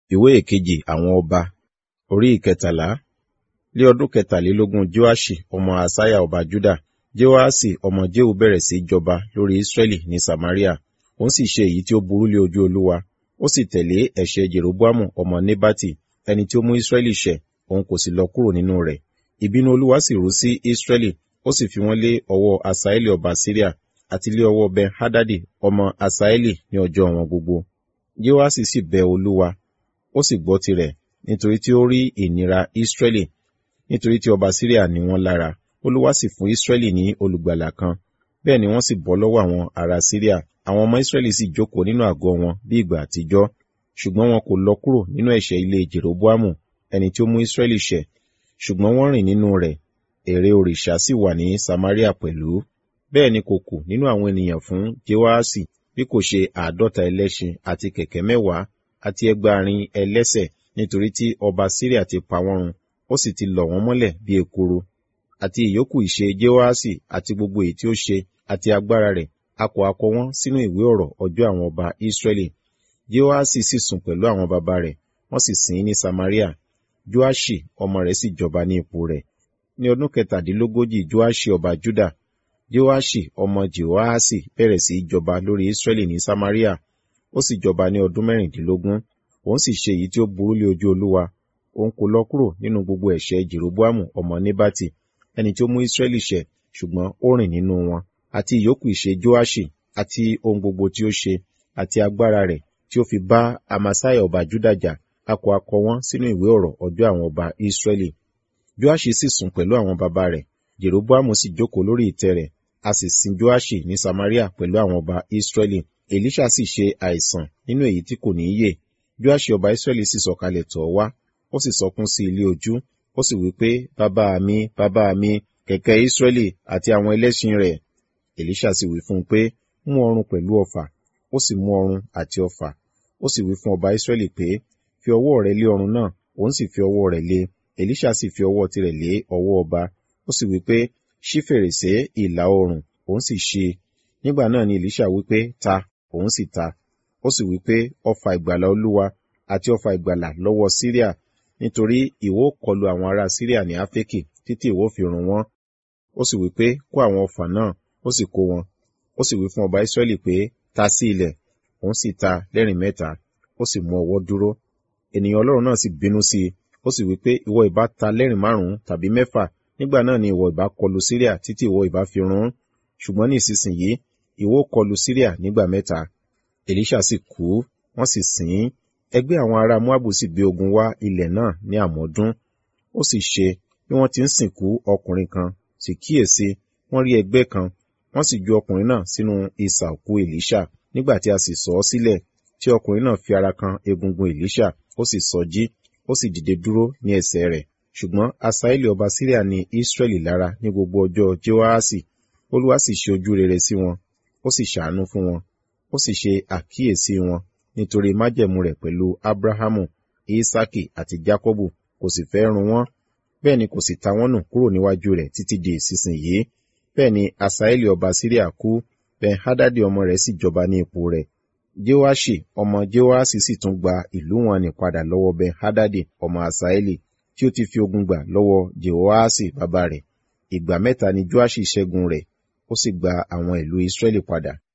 ìwé ìkejì àwọn ọba orí ìkẹtàlá ní ọdún kẹtàlélógún joashi ọmọ asaya ọba juda jehoaṣi ọmọ jehu bẹ̀rẹ̀ sí jọba lórí israẹli ní samaria òun sì ṣe èyí tí ó burú lé ojú olúwa ó sì tẹ̀lé ẹ̀ṣẹ̀ jeroboamu ọmọ nebati ẹni tí ó mú israẹli ṣẹ̀ òun kò sì lọ kúrò nínú rẹ̀ ìbínú olúwa sì rú sí israẹli ó sì fi wọ́n lé ọwọ́ asaeli ọba syria àti lé ọwọ́ ben hadadi ọmọ asaeli ní ọjọ́ wọn gbogbo jehoaṣi sì bẹ olúwa ó sì gbọ́ tirẹ̀ nítorí tí ó rí ìnira israẹli nítorí tí ọba syria ní wọ́n lára olúwa sì fún israẹli ní olùgbàlà kan bẹ́ẹ̀ ni wọ́n sì bọ́ lọ́wọ́ àwọn ará syria àwọn ọmọ israẹli sì jókòó nínú àgọ́ wọn bí ìgbà àtijọ́ ṣùgbọ́n wọn kò lọ kúrò nínú ẹ̀ṣẹ̀ ilé jeroboamu ẹni tí ó mú israẹli ṣẹ̀ ṣùgbọ́n wọ́n rìn nínú rẹ̀ ère òrìṣà sì wà ní samaria pẹ̀lú bẹ́ẹ̀ ni kò kù nínú àwọn ènìyàn fún jehoaṣi bí kò ṣe àádọ́ta ẹlẹ́ṣin àti kẹ̀kẹ́ mẹ́wàá àti ẹgbàárin ẹlẹ́sẹ̀ nítorí tí ọba syria ti pa wọ́n run ó sì ti lọ̀ wọ́n mọ́lẹ̀ bí ekuru àti ìyókù ìṣe jehoaṣi àti gbogbo èyí tí ó ṣe àti agbára rẹ̀ a kò akọ wọ́n sínú ìwé ọ̀rọ̀ ọjọ́ àwọn ọba israẹli jehoaṣi sì sùn pẹ̀lú àwọn baba rẹ̀ wọ́n sì sìn ín ní samaria joashi ọmọ rẹ̀ sì jọba ní ipò rẹ̀ ní ọdún kẹtàdínlógójì joashi ọba juda joashi ọmọ jehoaṣi bẹ̀rẹ̀ sí í jọba lórí israẹli ní samaria ó sì jọba ní ọdún mẹ́rìndínlógún òun sì ṣe èyí tí ó burú lé ojú olúwa òun kò lọ kúrò nínú gbogbo ẹ̀ṣẹ̀ jeroboamu ọmọ nebati ẹni tí ó mú israẹli ṣẹ̀ ṣùgbọ́n ó rìn nínú wọn àti ìyókù ìṣe joashi àti ohun gbogbo tí ó ṣe àti agbára rẹ̀ tí ó fi bá amasaiah ọba juda jà a kò akọ wọn sínú ìwé ọ̀rọ̀ ọjọ́ àwọn ọba israẹli joashi sì sùn pẹ̀lú àwọn baba rẹ̀ jeroboamu sì jókòó lórí ìtẹ́ rẹ̀ a sì sin joashi ní samaria pẹ̀lú àwọn ọba israẹli elisha sì ṣe àìsàn nínú èyí tí kò ní yè joashi ọba israẹli sì sọ̀kalẹ̀ tọ̀ wá ó sì sọkún sí ilé ojú ó sì wí pé bàbá mi bàbá mi kẹ̀kẹ́ israẹli àti àwọn ẹlẹ́ṣin rẹ̀ elisha sì wí fún un pé mú ọrùn pẹ̀lú ọfà ó sì mú ọrùn àti ọfà ó sì wí fún ọba israẹli pé fi ọwọ́ rẹ̀ lé ọrùn náà òun sì fi ọwọ́ rẹ̀ lé elisha sì fi ọwọ́ tirẹ̀ lé ọwọ́ ọba ó sì wí pé ṣí fèrèsé ìlà oòrùn òun sì ṣí nígbà náà ni elisha wí pé ta òun sì ta ó sì wí pé ọfà ìgbàlà olúwa àti ọfà ìgbàlà lọ́wọ́ syria nítorí ìwọ kọlu àwọn ará syria ní áfíríkì títí ìwọ fi run wọn ó sì wí pé kó àwọn ọfà náà ó sì kó wọn ó sì wí fún ọba israẹli pé ta sí ilẹ̀ òun sì ta lẹ́rìn mẹ́ta ó sì mú ọwọ́ dúró ènìyàn ọlọ́run náà sì bínú sí i ó sì wí pé ìwọ ìbá ta lẹ́rìn márùn-ún tàbí mẹ́fà nígbà náà ni ìwọ ìbá kọlu syria títí ìwọ ìbá fi run ṣùgbọ́n ní ìsinsìnyí ìwọ kọlu syria nígbà mẹ́ta elisha sì kú wọ́n sì sìn ín ẹgbẹ́ àwọn ará moabu sì gbé ogun wá ilẹ̀ náà ní àmọ́dún ó sì ṣe bí wọ́n ti ń sìnkú ọkùnrin kan sì kíyèsí wọ́n rí ẹgbẹ́ kan wọ́n sì ju ọkùnrin náà sínú isà òkú elisha nígbà tí a sì sọ ọ́ sílẹ̀ tí ọkùnrin náà fi ara kan egungun elisha ó sì sọjí ó sì dìde dúró ní ẹsẹ̀ rẹ̀ ṣùgbọ́n asaeli ọba syria ní israẹli lára ní gbogbo ọjọ́ jehoaṣi olúwa sì ṣe ojú rere sí wọn ó sì ṣàánú fún wọn ó sì ṣe àkíyèsí wọn nítorí májẹ̀mú rẹ̀ pẹ̀lú abrahamu isaki àti jacobu kò sì fẹ́ run wọ́n bẹ́ẹ̀ ni kò sì ta wọ́n nù kúrò níwájú rẹ̀ títí di ìsinsìnyí bẹ́ẹ̀ ni asaeli ọba syria kú ben hadadi ọmọ rẹ̀ sì jọba ní ipò rẹ̀ jehoashi ọmọ jehoashi sì tún gba ìlú wọn ní padà lọ́wọ́ ben hadadi ọmọ asaeli tí ó ti fi ogun gbà lọ́wọ́ jehoashi bàbá rẹ̀ ìgbà mẹ́ta ni joashi ṣẹ́gun rẹ̀ ó sì gba àwọn ìlú israẹli padà